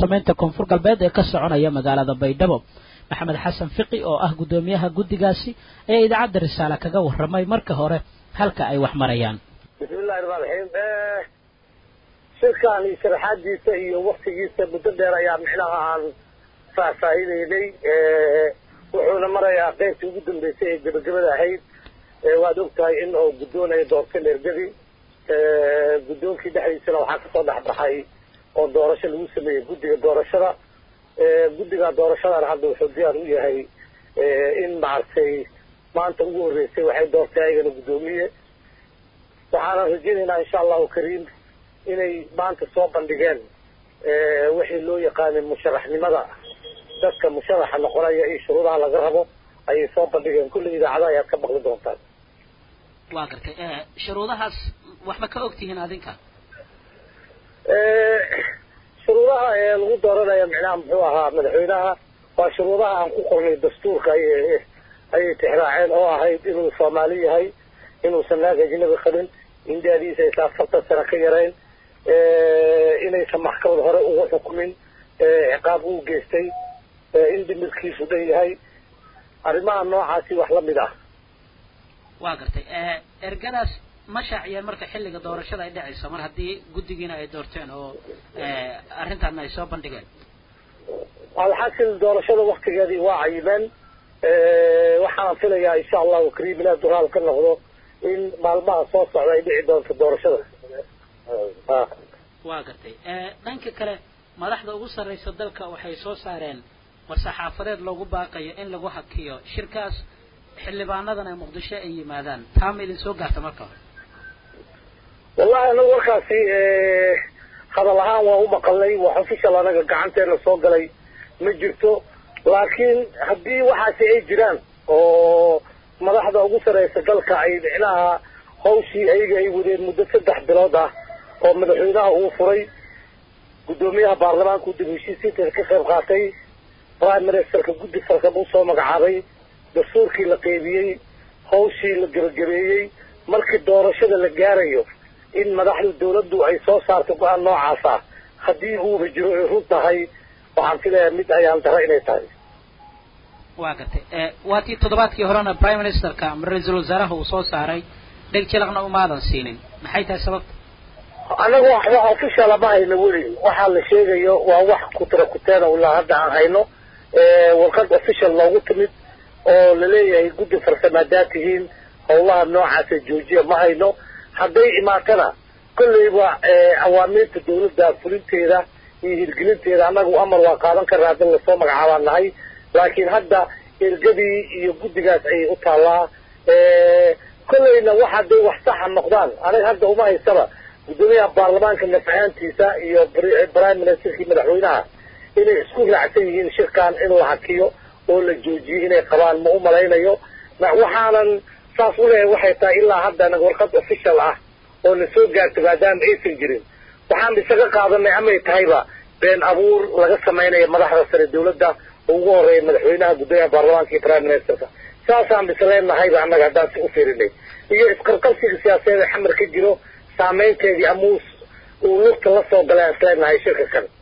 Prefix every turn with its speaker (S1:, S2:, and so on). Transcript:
S1: samaynta koonfur galbeed ee ka soconaya magaalada baydhabo maxamed xasan fiqi oo ah guddoomiyaha guddigaasi ayaa idaacadda risaale kaga warramay marka hore halka ay wax marayaan
S2: bismillahi raxmaan raxiim shirkan iyo sharaxaadiisa iyo waktigiisa muddo dheer ayaa micnaha aan faahfaahineynay wuxuuna marayaa qeybtii ugu dambeysay ee gebagabada ahayd waad og tahay in oo guddoonaya doorta leergadi guddoonkii dhexdiisana waxaa kasoo dhexbaxay oo doorasho lagu sameeyey guddiga doorashada guddiga doorashadana hadda wuxuu diyaar u yahay in maaragtay maanta ugu horreysay waxay doortay ayagana guddoomiye waxaanan rajaynaynaa insha allahu kariim inay maanta soo bandhigeen wixii loo yaqaanay musharaxnimada dadka musharaxa noqonaya iyo shuruudaha laga rabo ayay soo bandhigeen kulli idaacada ayaad ka maqli doontaan
S1: waa gartay shuruudahaas waxba ka ogtihiin adinka
S2: shuruudaha ee lagu dooranaya micnaha muxuu ahaa madaxweynaha waa shuruudaha aan ku qornay dastuurka ayay ayay tixraaceen oo ahayd inuu soomaali yahay inuusan naag ajnabi qabin in daadiisa aysa afartan sano ka yarayn inaysan maxkamad hore ugu xukumin ciqaab uu geystay in dimirkiisu dhan yahay arrimaha noocaasi wax la mid ah
S1: waa gartay ergadaas ma shaaciyeen marka xilliga doorashada ay dhacayso mar haddii guddigiina ay doorteen oo arrintaana ay soo bandhigeen
S2: alxasil doorashada waktigeedii waa cayimeen waxaan filayaa insha allahu kariim ilaah duraal ka noqdo in maalmaha soo socda ay dhici doonto doorashada
S1: waa gartay dhanka kale madaxda ugu sarraysa dalka waxay soo saareen war-saxaafadeed loogu baaqayo in lagu hakiyo shirkaas xildhibaanadan ay muqdisho ay yimaadaan taa ma idin soo gaarta marka hore
S2: wallahi anagu warkaasi hadal ahaan waa u maqalnay wax official anaga gacanteena soo galay ma jirto laakiin haddii waxaasi ay jiraan oo madaxda ugu sarraysa dalka ay micnaha hawshii ayaga ay wadeen muddo saddex bilood ah oo madaxweynaha uu furay guddoomiyaha baarlamaanka uu dib heshiisiinta ka qayb qaatay prime ministerka guddi farkab uu soo magacaabay dastuurkii la qeybiyey hawshii la gebagabeeyey markii doorashada la gaarayo in madaxda dawladdu ay soo saarto go-aan noocaasa haddii uuba jiro ay run tahay waxaan filayaa mid ayaan dara inay tahay
S1: waa gartay waa tii toddobaadkii horena prime ministerka ama ra-iisul wasaaraha uu soo saaray dheg jalaqna umaadan siinin maxay tahay sababta
S2: anaga waxba official ma hayno weli waxaa la sheegayo waa wax kutira kuteena ilaa hadda aan hayno warqad official loogu timid oo laleeyahay guddi farsamo haddaad tihiin howlaha noocaasa joojiya ma hayno hadday imaatana kolleyba awaamiirta dawladda fulinteeda iyo hirgelinteeda annagu amar waa qaadan karna haddin lasoo magacaabaan nahay laakiin hadda ergadii iyo guddigaas ayay u taallaa kolleyna wax hadday wax saxa noqdaan aniga hadda uma haysaba guddoomiyaha baarlamaanka nafcaantiisa iyo prime ministerkii madaxweynaha inay isku raacsan yihiin shirkan in la hakiyo oo la joojiyo inay qabaan ma u malaynayo waxaanan saas u leeyahay waxay tahay ilaa haddana warqad official ah oo na soo gaarta maadaama aysan jirin waxaan isaga qaadanay amay tahayba been abuur laga samaynayo madaxda sare dawladda ugu horeeya madaxweynaha guddoomiyaha baarlamaanka iyo prime ministerka saasaan bisleenahayba annaga haddaan si u fiirinay iyo isqarqabsiga siyaasadeed ee xamar ka jiro saameynteedii amuus uu lugta la soo galay aan isleenahay shirka kan